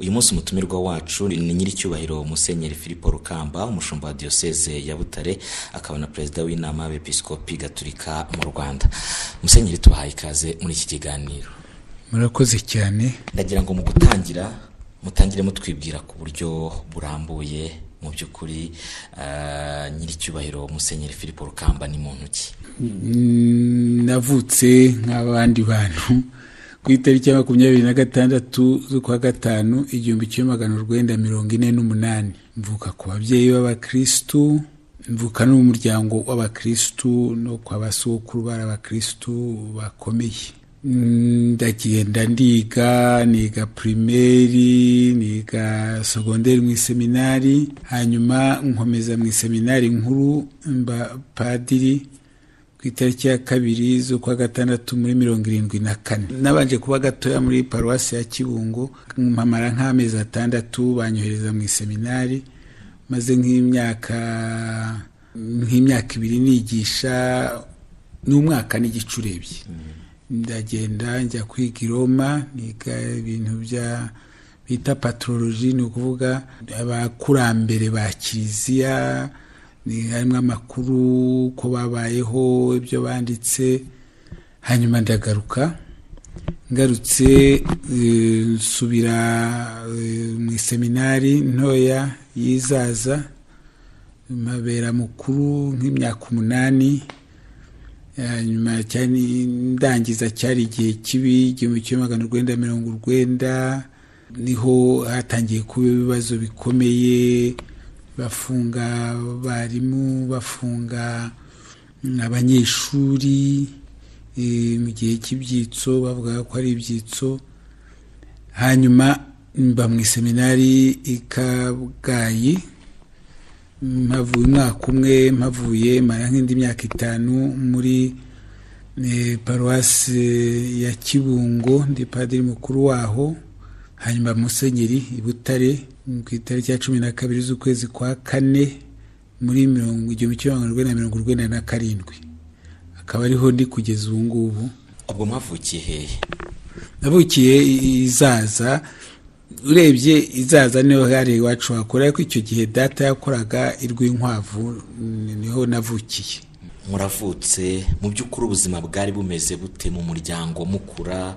uyu munsi umutumirwa wacu ni nyiricyubahiro musenyeri filipo rukamba umushumba wa diyoseze ya butare akaba na perezida w'inama y'abepiskopi gaturika mu rwanda musenyeri tubahaye ikaze muri iki kiganiro murakoze cyane ndagira ngo mu gutangira mutangire mutwibwira ku buryo burambuye mu by'ukuri nyiricyubahiro musenyeri filipo rukamba ni muntu ki navutse nk'abandi bantu ku itariki ya makumyabiri na gatandatu z'ukwa gatanu igihumbi kimwe magana urwenda mirongo ine n'umunani mvuka ku babyeyi b'abakirisitu mvuka no mu muryango w'abakirisitu no kwa basokuru bari abakirisitu bakomeye ndagenda ndiga niga pirimeri niga segonderi mu iseminari hanyuma nkomeza mu iseminari nkuru mba padiri ku itariki ya kabiri z'ukwa gatandatu muri mirongo irindwi na kane nabanje kuba gatoya muri paruwasi ya kibungo mpamara nk'amezi atandatu banyohereza mu iseminari maze nk'imyaka nk'imyaka ibiri nigisha n'umwaka n'igice urebye ndagenda njya kwiga i roma niga ibintu bya bita patoroloji ni ukuvuga abakurambere ba kiliziya harimo amakuru ko babayeho ibyo banditse hanyuma ndagaruka ngarutse nsubira mu iseminari ntoya y'izaza mabera mukuru nk'imyaka umunani nyuma cyane ndangiza cyari igihe kibi igihumbi kimwe magana urwenda mirongo urwenda niho hatangiye kuba ibibazo bikomeye bafunga abarimu bafunga abanyeshuri mu gihe cy'ibyitso bavuga ko ari ibyitso hanyuma mba mu iseminari i kabgayi mpavuye umwaka umwe mpavuye mara nk'indi myaka itanu muri paruwasi ya kibungo ndi padiri mukuru waho hanyuma musenyeri i butare ku itariki ya cumi na kabiri z'ukwezi kwa kane muri mirongo igihumbi kimwe magana urwenda mirongo urwenda na karindwi akaba ariho ndi kugeza ubu ngubu ubwo mwavukiye hehe navukiye izaza urebye izaza niho hari iwacu hakora ariko icyo gihe data yakoraga irw'inkwavu niho navukiye muravutse mu by'ukuri ubuzima bwari bumeze bute mu muryango mukura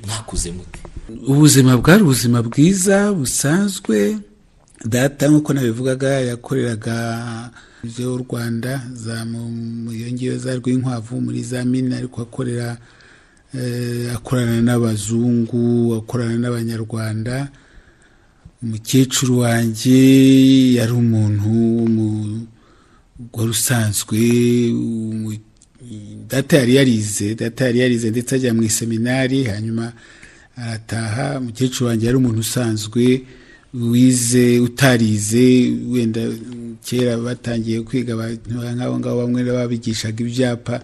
mwakuze mute ubuzima bwari ubuzima bwiza busanzwe data nk'uko nabivugaga yakoreraga ibyo rwanda za ngiyo za rw'inkwavu muri za mina ariko akorera akorana n'abazungu akorana n'abanyarwanda umukecuru wanjye yari umuntu wari usanzwe data yari yarize data yari yarize ndetse ajya mu iseminari hanyuma arataha umukecuru wanjye yari umuntu usanzwe wize utarize wenda kera batangiye kwiga nk'abo ngabo bamwe babigishaga ibyapa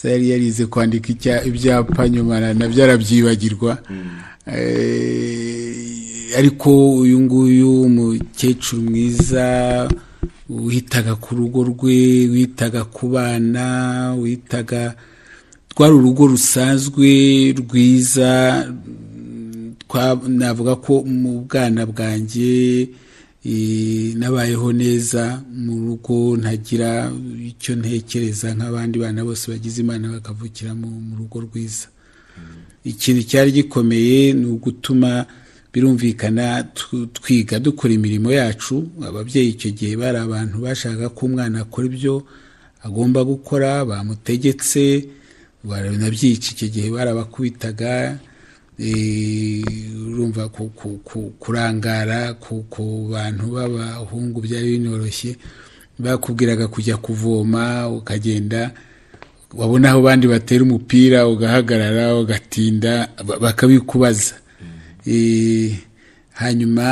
yari yarize kwandika ibyapa nyuma nabyo arabyibagirwa ariko uyu nguyu umukecuru mwiza witaga ku rugo rwe witaga ku bana witaga rwari urugo rusanzwe rwiza navuga ko mu bwana bwanjye nabayeho neza mu rugo ntagira icyo ntekereza nk'abandi bana bose bagize imana bakavukira mu rugo rwiza ikintu cyari gikomeye ni ugutuma birumvikana twiga dukora imirimo yacu ababyeyi icyo gihe bari abantu bashaka ko umwana akora ibyo agomba gukora bamutegetse banabyicye icyo gihe barabakubitaga urumva kurangara ku bantu b'abahungu byari binoroshye bakubwiraga kujya kuvoma ukagenda wabona aho abandi batera umupira ugahagarara ugatinda bakabikubaza hanyuma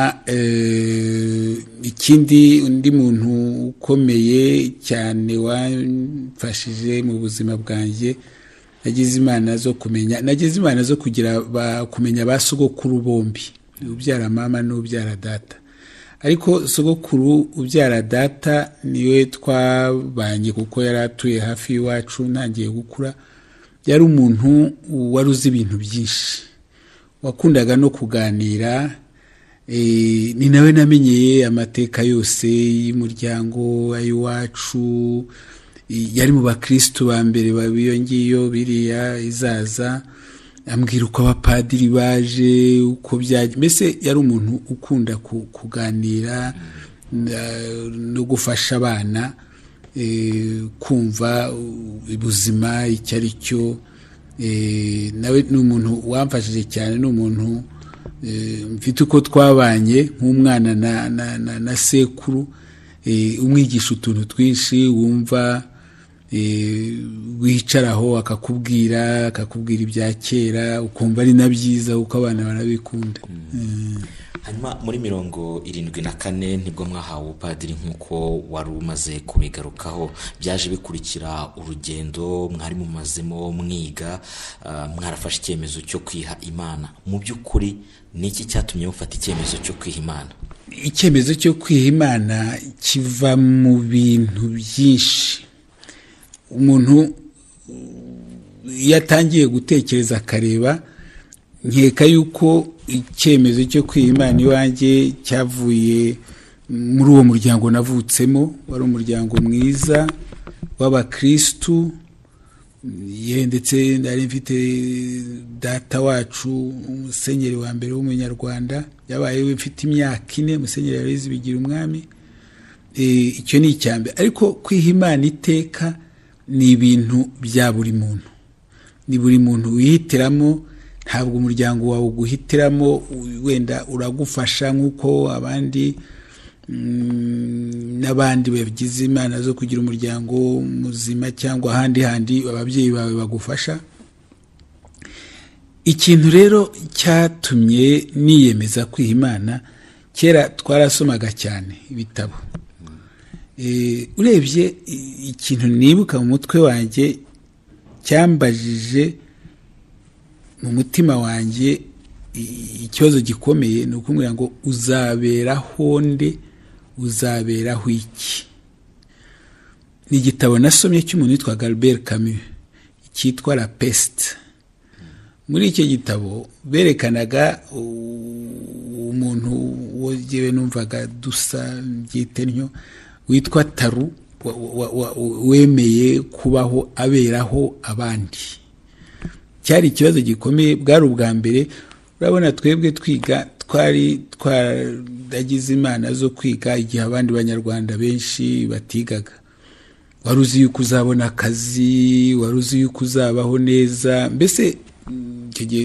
ikindi undi muntu ukomeye cyane wamfashije mu buzima bwanjye nagize imana zo kumenya nagize imana zo kugira kumenya ba sogokuru bombi ubyara mama n'ubyara data ariko sogokuru ubyara data niwe twabanye kuko yari atuye hafi y'iwacu ntangiye gukura yari umuntu wari uzi ibintu byinshi wakundaga no kuganira ni nawe namenyeye amateka yose y'umuryango ay'iwacu yari mu bakirisitu ba mbere iyo ngiyo biriya izaza ambwira uko abapadiri baje uko byajya mbese yari umuntu ukunda kuganira no gufasha abana kumva ubuzima icyo ari cyo nawe ni umuntu wamfashije cyane ni umuntu mfite uko twabanye nk'umwana na sekuru umwigisha utuntu twinshi wumva wicaraho akakubwira akakubwira ibya kera ukumva ari na byiza kuko abana barabikunda hanyuma muri mirongo irindwi na kane nibwo mwahawe ubupadiri nk'uko wari umaze kubigarukaho byaje bikurikira urugendo mwari mumazemo mwiga mwarafashe icyemezo cyo kwiha imana mu by'ukuri ni iki cyatumye mufata icyemezo cyo kwiha imana icyemezo cyo kwiha imana kiva mu bintu byinshi umuntu iyo atangiye gutekereza akareba nkeka yuko icyemezo cyo imana iwanjye cyavuye muri uwo muryango navutsemo wari umuryango mwiza w'abakirisitu ye ndetse nari mfite data wacu umusenyeri wa mbere w'umunyarwanda yabaye we mfite imyaka ine umusenyeri yareze bigira umwami icyo ni icyambere ariko kwiha imana iteka ni ibintu bya buri muntu ni buri muntu wihitiramo ntabwo umuryango wawe uguhitiramo wenda uragufasha nk'uko abandi n'abandi bagize imana zo kugira umuryango muzima cyangwa ahandi handi ababyeyi bawe bagufasha ikintu rero cyatumye niyemeza kwiha imana kera twarasomaga cyane ibitabo urebye ikintu nibuka mu mutwe wanjye cyambajije mu mutima wanjye ikibazo gikomeye ni ukumbwira ngo uzaberaho nde uzaberaho iki ni igitabo nasomye cy'umuntu witwa Galbert Camus cyitwa la peste muri icyo gitabo berekanaga umuntu wogewe numvaga dusa byitennyo witwa taru wemeye kubaho aberaho abandi cyari ikibazo gikomeye bwari ubwa mbere urabona twebwe twiga twari twaragize imana zo kwiga igihe abandi banyarwanda benshi batigaga wari uzi yuko uzabona akazi wari uzi yuko uzabaho neza mbese icyo gihe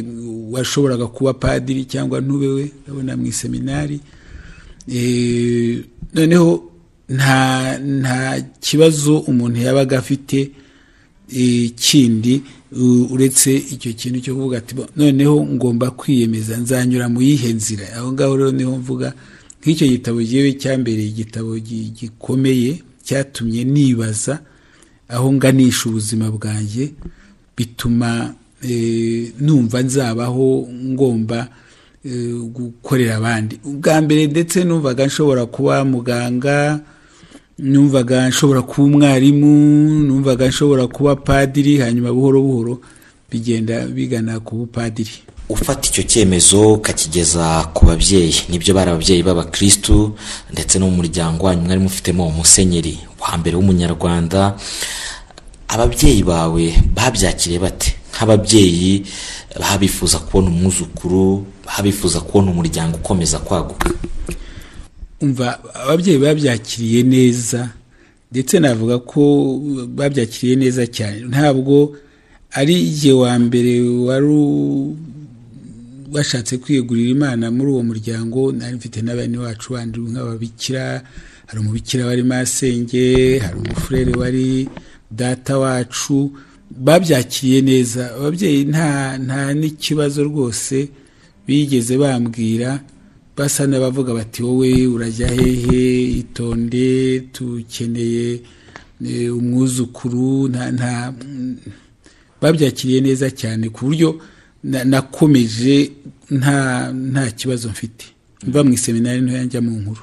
washoboraga kuba padiri cyangwa ntube we urabona mu iseminari noneho nta nta kibazo umuntu yabaga afite kindi uretse icyo kintu cyo kuvuga ati noneho ngomba kwiyemeza nzanyura mu yihe nzira aho ngaho rero niho mvuga nk'icyo gitabo gihewe cyambereye igitabo gikomeye cyatumye nibaza aho nganisha ubuzima bwanjye bituma numva nzabaho ngomba gukorera abandi ubwa mbere ndetse numvaga nshobora kuba muganga numvaga nshobora kuba umwarimu numvaga nshobora kuba padiri hanyuma buhoro buhoro bigenda bigana ku bupadiri ufata icyo cyemezo ukakigeza ku babyeyi nibyo bari ababyeyi b'abakirisitu ndetse no mu muryango wanyu mwari mufitemo umusenyeri wa mbere w'umunyarwanda ababyeyi bawe babyakiriye bate nk'ababyeyi baba bifuza kubona umwuzukuru baba bifuza kubona umuryango ukomeza kwaguka umva ababyeyi babyakiriye neza ndetse navuga ko babyakiriye neza cyane ntabwo ari igihe wa mbere wari washatse kwiyegurira imana muri uwo muryango nari mfite n'abana wacu bandi nk'ababikira hari umubikira wari masenge hari umufurere wari data wacu babyakiriye neza ababyeyi nta nta n'ikibazo rwose bigeze bambwira basa n'abavuga bati wowe urajya hehe itonde tukeneye umwuzukuru nta babyakiriye neza cyane ku buryo nakomeje nta nta kibazo mfite mva mu iseminari ntoya njya mu nkuru